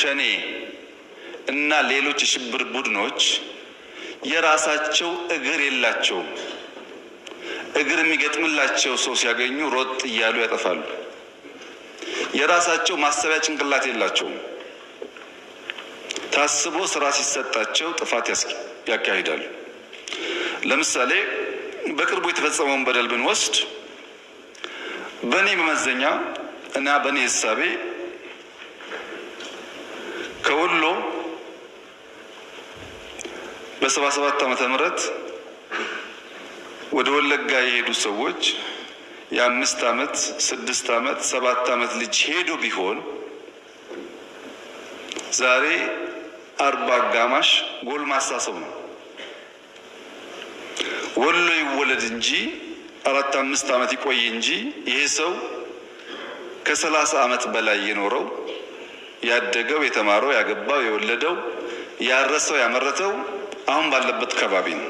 ሸኔ እና ሌሎች የሽብር ቡድኖች የራሳቸው እግር የላቸውም። እግር የሚገጥምላቸው ሰው ሲያገኙ ሮጥ እያሉ ያጠፋሉ። የራሳቸው ማሰቢያ ጭንቅላት የላቸውም። ታስቦ ስራ ሲሰጣቸው ጥፋት ያካሂዳሉ። ለምሳሌ በቅርቡ የተፈጸመውን በደል ብንወስድ በእኔ መመዘኛ እና በእኔ ህሳቤ ከወሎ በሰባ ሰባት ዓመተ ምህረት ወደ ወለጋ የሄዱ ሰዎች የአምስት ዓመት ስድስት ዓመት ሰባት ዓመት ልጅ ሄዱ ቢሆን ዛሬ አርባ አጋማሽ ጎልማሳ ሰው ነው። ወሎ ይወለድ እንጂ አራት አምስት ዓመት ይቆይ እንጂ ይሄ ሰው ከሰላሳ ዓመት በላይ የኖረው ያደገው፣ የተማረው፣ ያገባው፣ የወለደው፣ ያረሰው፣ ያመረተው አሁን ባለበት ከባቢ ነው።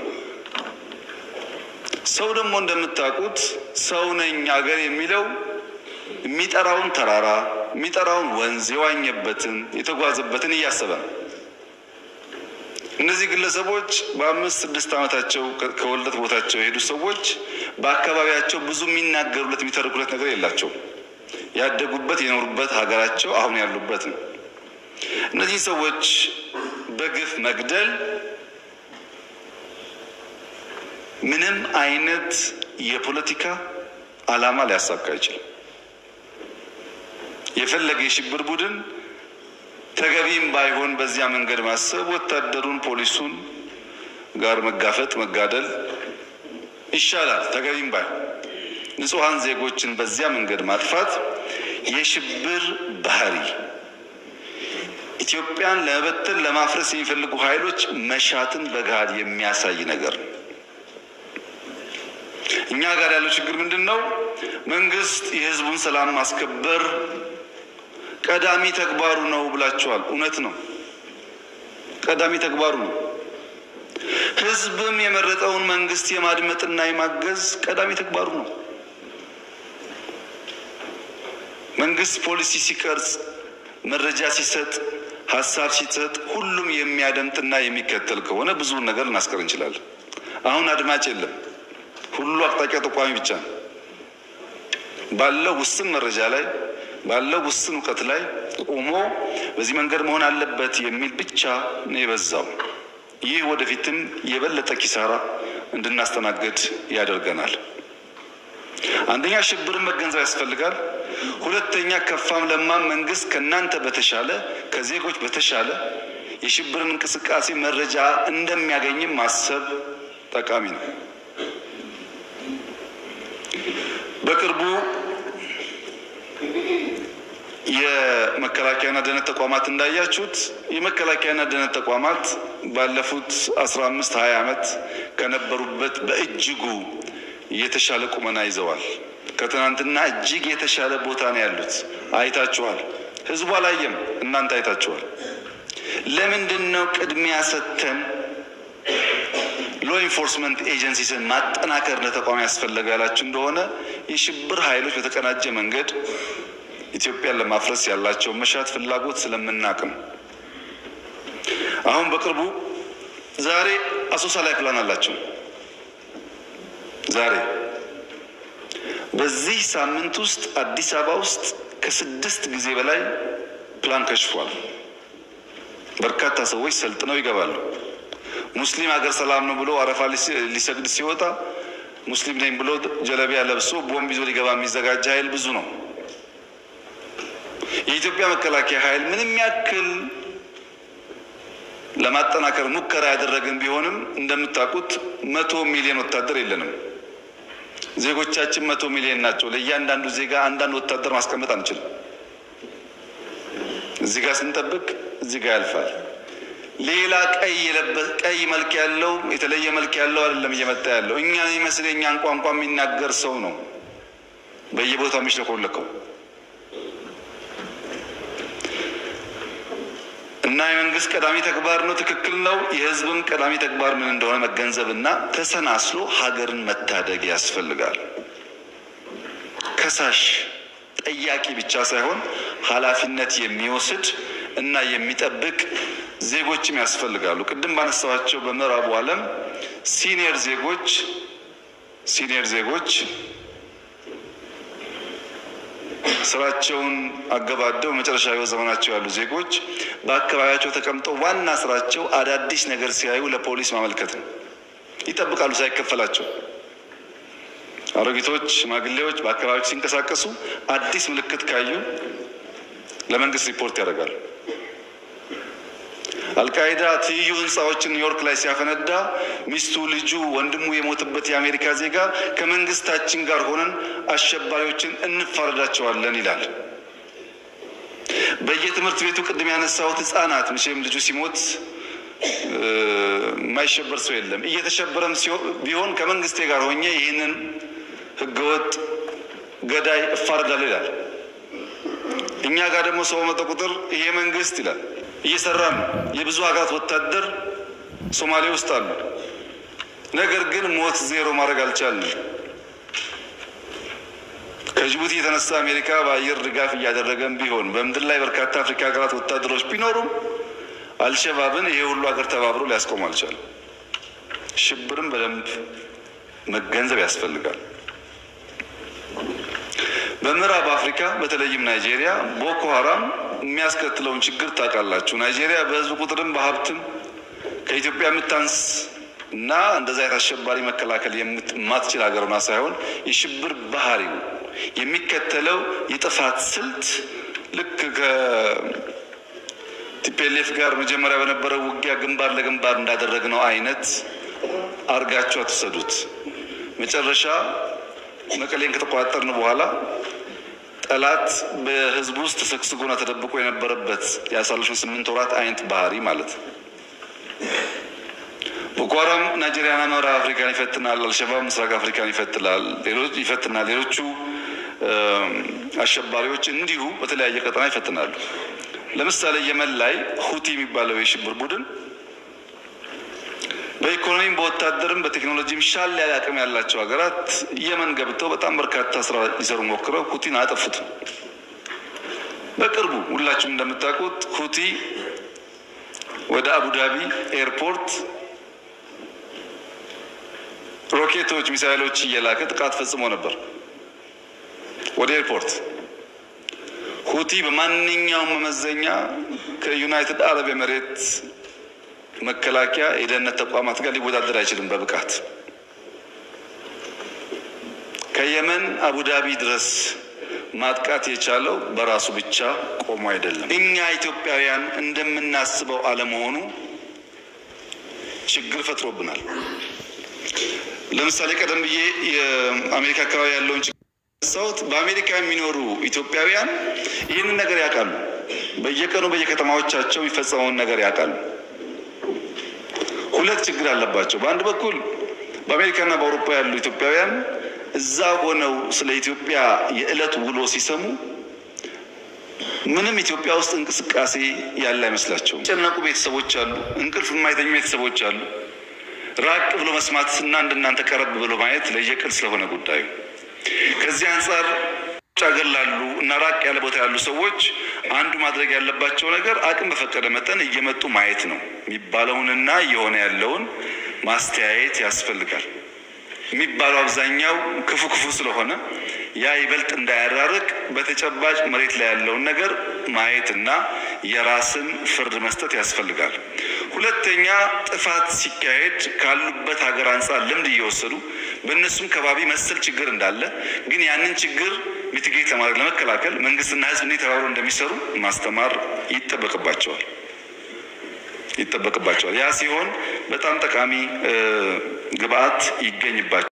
ሰው ደግሞ እንደምታውቁት ሰው ነኝ አገር የሚለው የሚጠራውን ተራራ የሚጠራውን ወንዝ የዋኘበትን የተጓዘበትን እያሰበ ነው። እነዚህ ግለሰቦች በአምስት ስድስት ዓመታቸው ከወልደት ቦታቸው የሄዱ ሰዎች በአካባቢያቸው ብዙ የሚናገሩለት የሚተርኩለት ነገር የላቸውም። ያደጉበት የኖሩበት ሀገራቸው አሁን ያሉበት ነው። እነዚህ ሰዎች በግፍ መግደል ምንም አይነት የፖለቲካ ዓላማ ሊያሳካ አይችልም። የፈለገ የሽብር ቡድን ተገቢም ባይሆን በዚያ መንገድ ማሰብ ወታደሩን፣ ፖሊሱን ጋር መጋፈጥ መጋደል ይሻላል። ተገቢም ባይሆን ንጹሐን ዜጎችን በዚያ መንገድ ማጥፋት የሽብር ባህሪ ኢትዮጵያን ለመበተን ለማፍረስ የሚፈልጉ ኃይሎች መሻትን በገሃድ የሚያሳይ ነገር ነው። እኛ ጋር ያለው ችግር ምንድን ነው? መንግስት የህዝቡን ሰላም ማስከበር ቀዳሚ ተግባሩ ነው ብላችኋል። እውነት ነው፣ ቀዳሚ ተግባሩ ነው። ህዝብም የመረጠውን መንግስት የማድመጥና የማገዝ ቀዳሚ ተግባሩ ነው። መንግስት ፖሊሲ ሲቀርጽ፣ መረጃ ሲሰጥ፣ ሀሳብ ሲሰጥ ሁሉም የሚያደምጥና የሚከተል ከሆነ ብዙውን ነገር ልናስቀር እንችላለን። አሁን አድማጭ የለም። ሁሉ አቅጣጫ ጠቋሚ ብቻ ነው። ባለው ውስን መረጃ ላይ ባለው ውስን እውቀት ላይ ቆሞ በዚህ መንገድ መሆን አለበት የሚል ብቻ ነው የበዛው። ይህ ወደፊትም የበለጠ ኪሳራ እንድናስተናግድ ያደርገናል። አንደኛ ሽብርን መገንዘብ ያስፈልጋል። ሁለተኛ ከፋም ለማም መንግስት ከእናንተ በተሻለ ከዜጎች በተሻለ የሽብርን እንቅስቃሴ መረጃ እንደሚያገኝም ማሰብ ጠቃሚ ነው። በቅርቡ የመከላከያና ደህንነት ተቋማት እንዳያችሁት የመከላከያና ደህንነት ተቋማት ባለፉት አስራ አምስት ሀያ ዓመት ከነበሩበት በእጅጉ የተሻለ ቁመና ይዘዋል። ከትናንትና እጅግ የተሻለ ቦታ ነው ያሉት። አይታችኋል። ህዝቡ አላየም፣ እናንተ አይታችኋል። ለምንድን ነው ቅድሚያ ሰጥተን ሎ ኢንፎርስመንት ኤጀንሲስን ማጠናከር ለተቋም ያስፈለገ ያላችሁ እንደሆነ የሽብር ኃይሎች በተቀናጀ መንገድ ኢትዮጵያን ለማፍረስ ያላቸውን መሻት ፍላጎት ስለምናቅ ነው። አሁን በቅርቡ ዛሬ አሶሳ ላይ ፕላን አላቸው። ዛሬ በዚህ ሳምንት ውስጥ አዲስ አበባ ውስጥ ከስድስት ጊዜ በላይ ፕላን ከሽፏል። በርካታ ሰዎች ሰልጥነው ይገባሉ። ሙስሊም ሀገር ሰላም ነው ብሎ አረፋ ሊሰግድ ሲወጣ ሙስሊም ነኝ ብሎ ጀለቢያ ለብሶ ቦምብ ይዞ ሊገባ የሚዘጋጅ ኃይል ብዙ ነው። የኢትዮጵያ መከላከያ ኃይል ምንም ያክል ለማጠናከር ሙከራ ያደረግን ቢሆንም እንደምታውቁት መቶ ሚሊዮን ወታደር የለንም። ዜጎቻችን መቶ ሚሊዮን ናቸው። ለእያንዳንዱ ዜጋ አንዳንድ ወታደር ማስቀመጥ አንችልም። እዚህ ጋር ስንጠብቅ እዚህ ጋር ያልፋል። ሌላ ቀይ የለበሰ ቀይ መልክ ያለው የተለየ መልክ ያለው አይደለም እየመጣ ያለው እኛን የሚመስል የእኛን ቋንቋ የሚናገር ሰው ነው በየቦታው የሚሽለኮለከው እና የመንግስት ቀዳሚ ተግባር ነው። ትክክል ነው። የህዝብም ቀዳሚ ተግባር ምን እንደሆነ መገንዘብና ተሰናስሎ ሀገርን መታደግ ያስፈልጋል። ከሳሽ ጠያቂ ብቻ ሳይሆን ኃላፊነት የሚወስድ እና የሚጠብቅ ዜጎችም ያስፈልጋሉ። ቅድም ባነሳኋቸው በምዕራቡ ዓለም ሲኒየር ዜጎች ሲኒየር ዜጎች ስራቸውን አገባደው መጨረሻ ሕይወት ዘመናቸው ያሉ ዜጎች በአካባቢያቸው ተቀምጠው ዋና ስራቸው አዳዲስ ነገር ሲያዩ ለፖሊስ ማመልከት ነው። ይጠብቃሉ ሳይከፈላቸው። አሮጊቶች፣ ሽማግሌዎች በአካባቢዎች ሲንቀሳቀሱ አዲስ ምልክት ካዩ ለመንግስት ሪፖርት ያደርጋሉ። አልቃይዳ ትይዩ ህንፃዎችን ኒውዮርክ ላይ ሲያፈነዳ ሚስቱ፣ ልጁ፣ ወንድሙ የሞተበት የአሜሪካ ዜጋ ከመንግስታችን ጋር ሆነን አሸባሪዎችን እንፋረዳቸዋለን ይላል። በየትምህርት ቤቱ ቅድም ያነሳሁት ህጻናት መቼም ልጁ ሲሞት የማይሸበር ሰው የለም። እየተሸበረም ቢሆን ከመንግስቴ ጋር ሆኜ ይህንን ህገወጥ ገዳይ እፋረዳለሁ ይላል። እኛ ጋር ደግሞ ሰው በመጣ ቁጥር ይሄ መንግስት ይላል እየሰራ ነው። የብዙ ሀገራት ወታደር ሶማሌ ውስጥ አሉ። ነገር ግን ሞት ዜሮ ማድረግ አልቻልንም። ከጅቡቲ የተነሳ አሜሪካ በአየር ድጋፍ እያደረገም ቢሆን በምድር ላይ በርካታ አፍሪካ ሀገራት ወታደሮች ቢኖሩም አልሸባብን ይሄ ሁሉ ሀገር ተባብሮ ሊያስቆም አልቻለም። ሽብርም በደንብ መገንዘብ ያስፈልጋል። በምዕራብ አፍሪካ በተለይም ናይጄሪያ ቦኮ ሀራም የሚያስከትለውን ችግር ታውቃላችሁ። ናይጄሪያ በህዝብ ቁጥርም በሀብትም ከኢትዮጵያ የምታንስ እና እንደዛ አይነት አሸባሪ መከላከል የማትችል ሀገር ሆና ሳይሆን የሽብር ባህሪው የሚከተለው የጥፋት ስልት ልክ ከቲፔሌፍ ጋር መጀመሪያ በነበረው ውጊያ ግንባር ለግንባር እንዳደረግነው አይነት አርጋችሁ አትውሰዱት። መጨረሻ መቀሌን ከተቆጣጠርን በኋላ ጠላት በህዝቡ ውስጥ ተሰግስጎና ተደብቆ የነበረበት ያሳለፉን ስምንት ወራት አይነት ባህሪ ማለት ነው። ቦኮ ሃራም ናይጄሪያና ምዕራብ አፍሪካን ይፈትናል። አልሸባብ ምስራቅ አፍሪካን ይፈትናል ሌሎች ይፈትናል። ሌሎቹ አሸባሪዎች እንዲሁ በተለያየ ቀጠና ይፈትናሉ። ለምሳሌ የመን ላይ ሁቲ የሚባለው የሽብር ቡድን በኢኮኖሚም በወታደርም በቴክኖሎጂም ሻል ያለ አቅም ያላቸው ሀገራት የመን ገብተው በጣም በርካታ ስራ ሊሰሩ ሞክረው ሁቲን አጠፉት። በቅርቡ ሁላችሁም እንደምታውቁት ሁቲ ወደ አቡዳቢ ኤርፖርት ሮኬቶች፣ ሚሳይሎች እየላከ ጥቃት ፈጽሞ ነበር ወደ ኤርፖርት። ሁቲ በማንኛውም መመዘኛ ከዩናይትድ አረብ ኤምሬት መከላከያ የደህንነት ተቋማት ጋር ሊወዳደር አይችልም በብቃት። ከየመን አቡዳቢ ድረስ ማጥቃት የቻለው በራሱ ብቻ ቆሞ አይደለም። እኛ ኢትዮጵያውያን እንደምናስበው አለመሆኑ ችግር ፈጥሮብናል። ለምሳሌ ቀደም ብዬ የአሜሪካ አካባቢ ያለውን ችግር ሰውት በአሜሪካ የሚኖሩ ኢትዮጵያውያን ይህንን ነገር ያውቃሉ። በየቀኑ በየከተማዎቻቸው የሚፈጸመውን ነገር ያውቃሉ። ሁለት ችግር አለባቸው። በአንድ በኩል በአሜሪካና በአውሮፓ ያሉ ኢትዮጵያውያን እዛ ሆነው ስለ ኢትዮጵያ የዕለት ውሎ ሲሰሙ ምንም ኢትዮጵያ ውስጥ እንቅስቃሴ ያለ አይመስላቸውም። ጨነቁ ቤተሰቦች አሉ፣ እንቅልፍ የማይተኙ ቤተሰቦች አሉ። ራቅ ብሎ መስማት እና እንደናንተ ቀረብ ብሎ ማየት ለየቅል ስለሆነ ጉዳዩ ከዚህ አንጻር ውጭ ሀገር ላሉ እና ራቅ ያለ ቦታ ያሉ ሰዎች አንዱ ማድረግ ያለባቸው ነገር አቅም በፈቀደ መጠን እየመጡ ማየት ነው የሚባለውንና እየሆነ ያለውን ማስተያየት ያስፈልጋል። የሚባለው አብዛኛው ክፉ ክፉ ስለሆነ ያ ይበልጥ እንዳያራርቅ በተጨባጭ መሬት ላይ ያለውን ነገር ማየትና የራስን ፍርድ መስጠት ያስፈልጋል። ሁለተኛ ጥፋት ሲካሄድ ካሉበት ሀገር አንጻር ልምድ እየወሰዱ በእነሱም ከባቢ መሰል ችግር እንዳለ ግን ያንን ችግር ሚቲጌት ለማድረግ ለመከላከል መንግስትና ሕዝብ እንዴት ተባብረው እንደሚሰሩ ማስተማር ይጠበቅባቸዋል ይጠበቅባቸዋል። ያ ሲሆን በጣም ጠቃሚ ግብአት ይገኝባቸዋል።